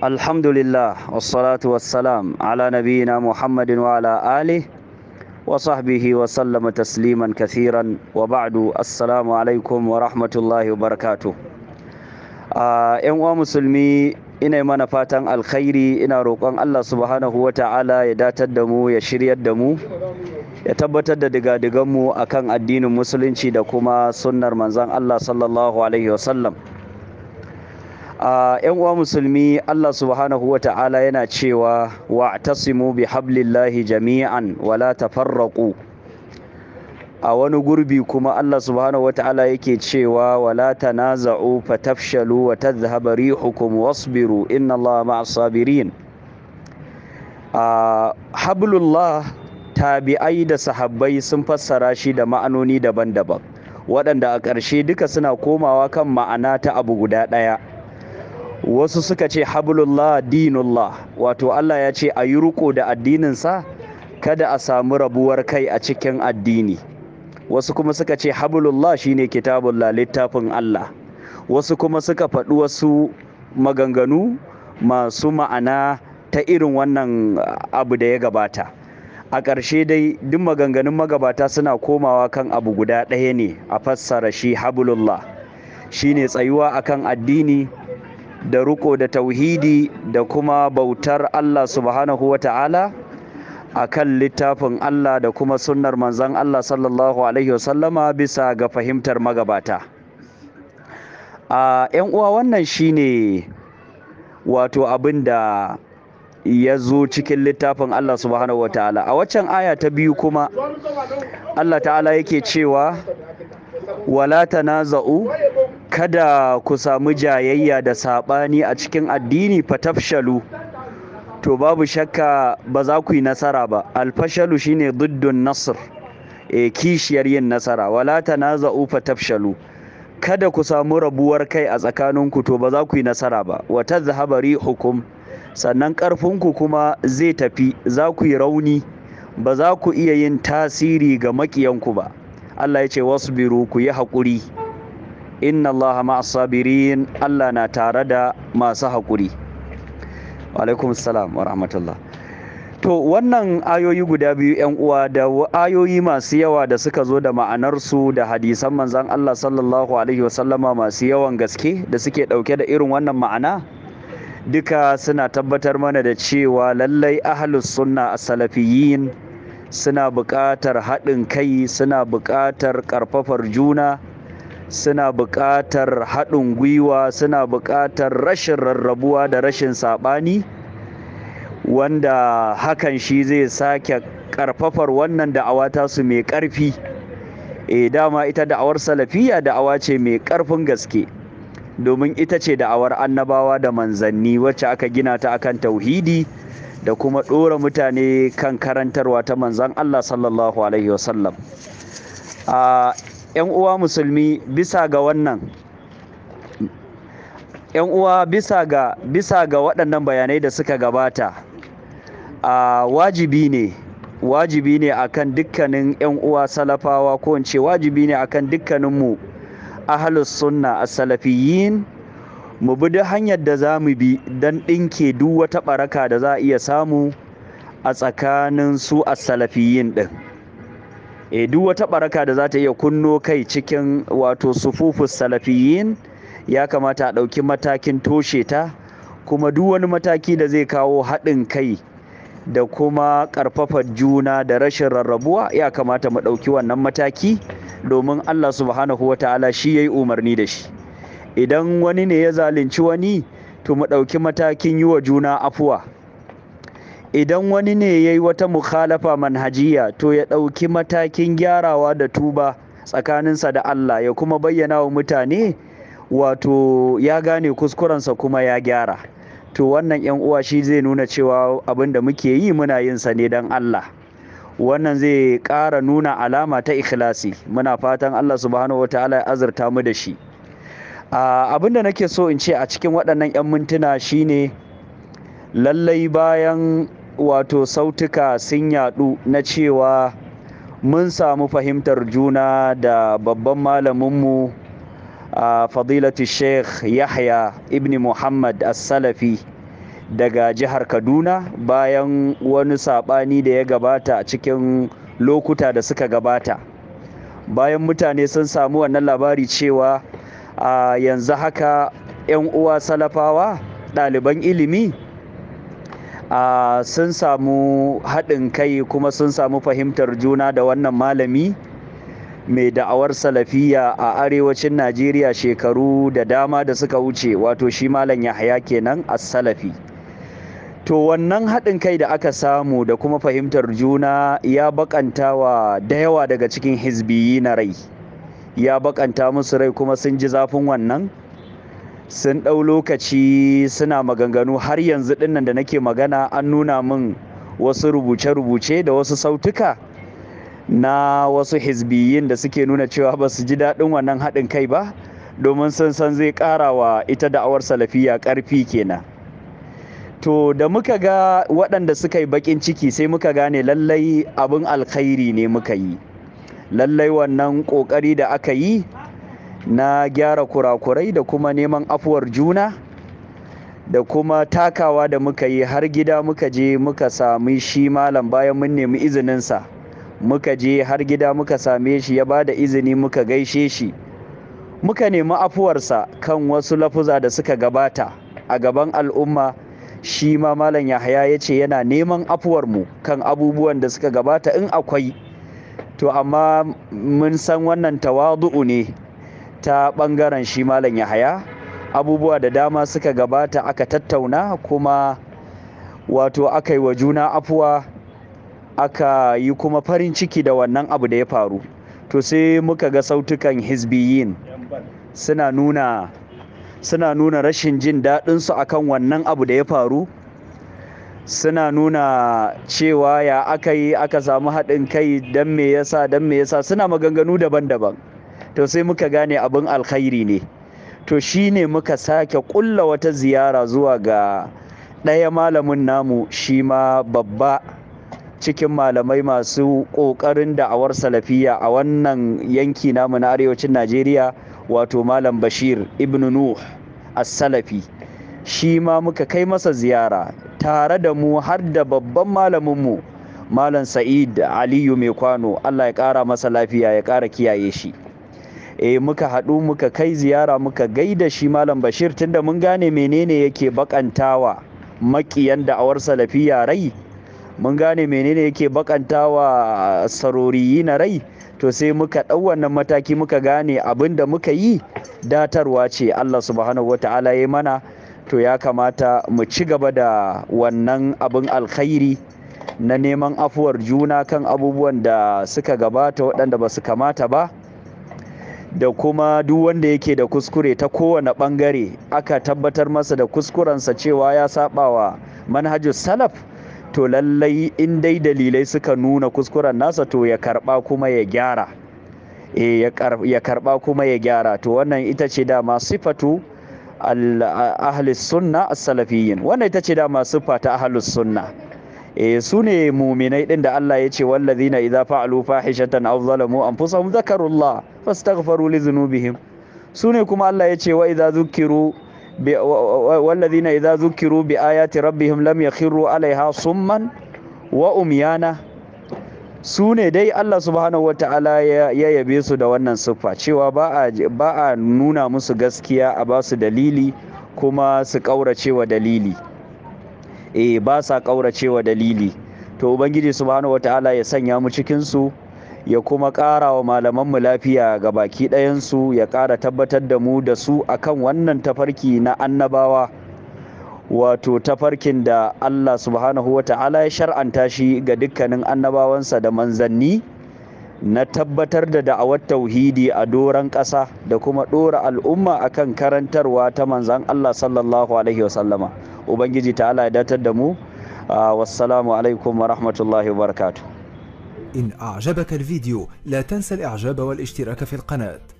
الحمد لله والصلاة والسلام على نبينا محمد وعلى آله وصحبه وسلم تسليما كثيرا وبعد السلام عليكم ورحمة الله وبركاته ‘yan uwa musulmi ina mana fatan alkhairi ina roƙon Allah subhanahu wa ta'ala ya datar da mu ya shiryar da mu ya tabbatar da digadiganmu a kan addinin musulunci da kuma sunnar manzan Allah sallallahu alaihi wasallam ‘yan uwa musulmi Allah subhanahu wa ta'ala yana cewa wa tasimu bi hablillahi jami'an wala tafarraqu a wani gurbi kuma Allah subhanahu wata'ala yake cewa wala tanaza'u fatafshalu wa tadhhaba rihukum wasbiru inna Allah ma'as sabirin a hablullah tabi'ai da sahabbai sun fassara shi da ma'anoni daban-daban waɗanda a ƙarshe duka suna komawa kan ma'ana ta abu guda ɗaya wasu suka ce hablullah dinullah wato Allah ya ce a yi riko da addininsa kada a samu rabuwar kai a cikin addini wasu kuma suka ce hablullah shine kitabullah littafin Allah wasu kuma suka faɗi wasu maganganu masu ma'ana ta irin wannan abu da ya gabata a ƙarshe dai duk maganganun magabata suna komawa kan abu guda ɗaya ne a fassara shi hablullah shine tsayuwa akan addini da riko da tauhidi da kuma bautar Allah subhanahu wa ta'ala a kan littafin Allah da kuma sunnar manzan Allah sallallahu Alaihi wasallama bisa ga fahimtar magabata. A ‘yan uwa wannan shine wato abin da ya zo cikin littafin Allah subhanahu wa ta'ala. A waccan aya ta biyu kuma Allah ta'ala yake cewa wala tanaza'u kada ku samu jayayya da saɓani a cikin addini fatafshalu. to babu shakka ba za ku yi nasara ba alfashalu shine duddun nasr e kishiyar yin nasara wala tanaza'u fatafshalu kada ku samu rabuwar kai a tsakaninku to ba za ku yi nasara ba wa tadhhabu rihukum sannan ƙarfinku kuma zai tafi za ku yi rauni ba za ku iya yin tasiri ga makiyanku ba Allah ya ce wasbiru ku yi haƙuri inna Allah ma'as sabirin Allah na tare da masu haƙuri alaikum salam wa rahmatullah to wannan ayoyi guda biyu yan uwa da ayoyi masu yawa da suka zo da ma'anarsu da hadisan manzan Allah sallallahu alaihi wasallama masu yawan gaske da suke ɗauke da irin wannan ma'ana duka suna tabbatar mana da cewa lallai ahlus sunna as-salafiyyin suna buƙatar haɗin kai suna buƙatar ƙarfafar juna suna buƙatar haɗin gwiwa suna buƙatar rashin rarrabuwa da rashin saɓani wanda hakan shi zai sake ƙarfafar wannan da'awa tasu mai ƙarfi e dama ita da'awar salafiya da'awa ce mai ƙarfin gaske domin ita ce da'awar annabawa da manzanni wacce aka gina ta akan tauhidi da kuma ɗora mutane kan karantarwa ta manzan Allah sallallahu alaihi wasallam a 'yan uwa musulmi bisa ga wannan yan uwa bisa ga bisa ga waɗannan bayanai da suka gabata a wajibi ne wajibi ne akan dukkanin yan uwa salafawa ko in ce wajibi ne akan dukkanin mu ahlus sunna as-salafiyyin mu bi duk hanyar da za mu bi don ɗinke duk wata ɓaraka da za a iya samu a tsakanin su as-salafiyyin ɗin e duk wata baraka da za ta iya kunno kai cikin wato sufufus salafiyin ya kamata a ɗauki matakin toshe ta kuma duk wani mataki da zai kawo haɗin kai da kuma ƙarfafar juna da rashin rarrabuwa ya kamata mu ɗauki wannan mataki domin Allah subhanahu wa ta'ala shi ya yi umarni da shi idan wani ne ya zalunci wani to mu ɗauki matakin yi wa juna afuwa idan wani ne ya yi wata mukhalafa manhajiya to ya ɗauki matakin gyarawa da tuba tsakaninsa da Allah ya kuma bayyana wa mutane wato ya gane kuskurensa kuma ya gyara to wannan yan uwa shi zai nuna cewa abin da muke yi muna yin sa ne don Allah wannan zai ƙara nuna alama ta ikhlasi muna fatan Allah subhanahu wataala ya azurta mu da shi abin da nake so in ce a cikin waɗannan 'yan mintuna shine lallai bayan wato sautuka sun yadu na cewa mun samu fahimtar juna da babban malaminmu a fadilatu sheikh yahya ibn muhammad as-salafi daga jihar kaduna bayan wani saɓani da ya gabata a cikin lokuta da suka gabata bayan mutane sun samu wannan labari cewa a yanzu haka 'yan uwa salafawa ɗaliban ilimi a sun samu haɗin kai kuma sun samu fahimtar juna da wannan malami mai da'awar salafiya a arewacin najeriya shekaru da dama da suka wuce wato shi malam yahaya kenan a salafi to wannan haɗin kai da aka samu da kuma fahimtar juna ya bakanta wa da yawa daga cikin hizbiyi na rai ya bakanta musu rai kuma sun ji zafin wannan sun ɗau lokaci suna maganganu har yanzu ɗinnan da nake magana an nuna min wasu rubuce-rubuce da wasu sautuka na wasu hizbiyin da suke nuna cewa ba su ji daɗin wannan haɗin kai ba domin sun san zai ƙara wa ita da'awar salafiya ƙarfi kenan to da muka ga waɗanda suka yi baƙin ciki sai muka gane lallai abin alkhairi ne muka yi lallai wannan ƙoƙari da aka yi na gyara kurakurai da kuma neman afuwar juna da kuma takawa da muka yi har gida muka je muka sami shi malam bayan mun nemi izininsa muka je har gida muka same shi ya ba da izini muka gaishe shi muka nemi afuwarsa kan wasu lafuza da suka gabata a gaban al'umma shi ma malam yahaya ya ce yana neman afuwarmu kan abubuwan da suka gabata in akwai to amma mun san wannan tawadu'u ne ta ɓangaren shi malam yahaya abubuwa da dama suka gabata aka tattauna kuma wato aka yi wa juna afuwa aka yi kuma farin ciki da wannan abu da ya faru to sai muka ga sautukan hizbiyin suna nuna suna nuna rashin jin daɗinsu akan wannan abu da ya faru suna nuna cewa ya aka yi aka samu haɗin kai don me yasa don me yasa suna maganganu daban-daban to sai muka gane abin alkhairi ne to shine muka sake ƙulla wata ziyara zuwa ga ɗaya malamin namu shi ma babba cikin malamai masu ƙoƙarin da'awar salafiya a wannan yanki namu na arewacin najeriya wato malam bashir ibn nuh as-salafi shi ma muka kai masa ziyara tare da mu har da babban malaminmu malam sa'id aliyu mai kwano allah ya ƙara masa lafiya ya ƙara kiyaye shi e muka haɗu muka kai ziyara muka gaida shi malam bashir tunda mun gane menene yake bakantawa makiyan da'awar salafiya rai mun gane menene yake bakantawa saroriyi na rai to sai muka ɗau wannan mataki muka gane abin da muka yi datarwa ce allah subhanahu wata'ala ya mana to ya kamata mu ci gaba da wannan abin alkhairi na neman afuwar juna kan abubuwan da suka gabata waɗanda ba su kamata ba da kuma duk wanda yake da kuskure ta kowane ɓangare aka tabbatar masa da kuskurensa cewa ya saba wa manhajus salaf to lallai in dai dalilai suka nuna kuskuren nasa to ya karba kuma ya gyara e ya karba kuma ya gyara to wannan ita ce dama sifatu ahli sunna as-salafiyyin wannan ita ce dama sifa ta ahlus sunna e su ne muminai din da Allah ya ce wallazina idza fa'alu fahishatan aw zalamu anfusahum zakarullah fastaghfaru li dhunubihim su ne kuma Allah ya ce wa idza zukiru والذين إذا ذكروا بآيات ربهم لم يخروا عليها صما وأميانا su ne dai Allah subhanahu wata'ala ya yabe su da wannan siffa cewa ba a nuna musu gaskiya a ba su dalili kuma su ƙaurace wa dalili eh ba sa ƙaurace wa dalili to ubangiji subhanahu wata'ala ya sanya mu cikinsu ya kuma ƙara wa malamanmu lafiya ga baki ɗayansu ya ƙara tabbatar da mu da su akan wannan tafarki na annabawa wato tafarkin da Allah subhanahu wa ta'ala ya shar'anta shi ga dukkanin annabawansa da manzanni na tabbatar da da'awar tauhidi a doron ƙasa da kuma ɗora al'umma akan karantarwa ta manzan Allah sallallahu alaihi wasallama ubangiji ta'ala ya datar da mu wassalamu alaikum wa rahmatullahi wa barakatuh إن أعجبك الفيديو لا تنسى الإعجاب والاشتراك في القناة